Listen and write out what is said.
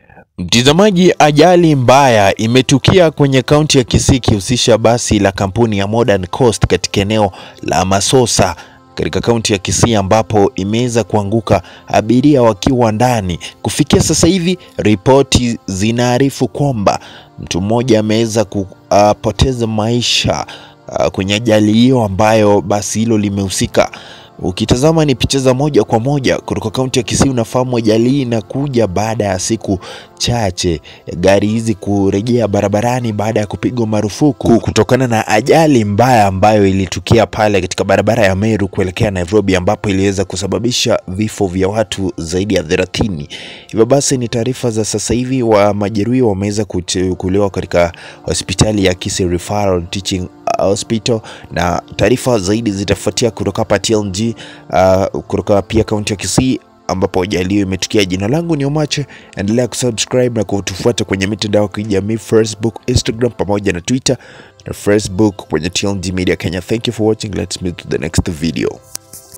Mtazamaji, ajali mbaya imetukia kwenye kaunti ya Kisii ikihusisha basi la kampuni ya Modern Coast katika eneo la Masosa katika kaunti ya Kisii ambapo imeweza kuanguka abiria wakiwa ndani. Kufikia sasa hivi ripoti zinaarifu kwamba mtu mmoja ameweza kupoteza maisha uh, kwenye ajali hiyo ambayo basi hilo limehusika. Ukitazama ni picha za moja kwa moja kutoka kaunti ya Kisii, unafahamu ajali hii inakuja baada ya siku chache gari hizi kurejea barabarani baada ya kupigwa marufuku kutokana na ajali mbaya ambayo ilitukia pale katika barabara ya Meru kuelekea Nairobi, ambapo iliweza kusababisha vifo vya watu zaidi ya 30. Hivyo basi ni taarifa za sasa hivi, wa majeruhi wameweza kuchukuliwa katika hospitali ya Kisii Referral Teaching Hospital na taarifa zaidi zitafuatia kutoka hapa TLG, uh, kutoka pia kaunti ya Kisii ambapo ajali hiyo imetukia. Jina langu ni Omache, endelea kusubscribe na kutufuata kwenye mitandao ya kijamii Facebook, Instagram pamoja na Twitter na Facebook kwenye TLG Media Kenya. Thank you for watching. Let's meet to the next video.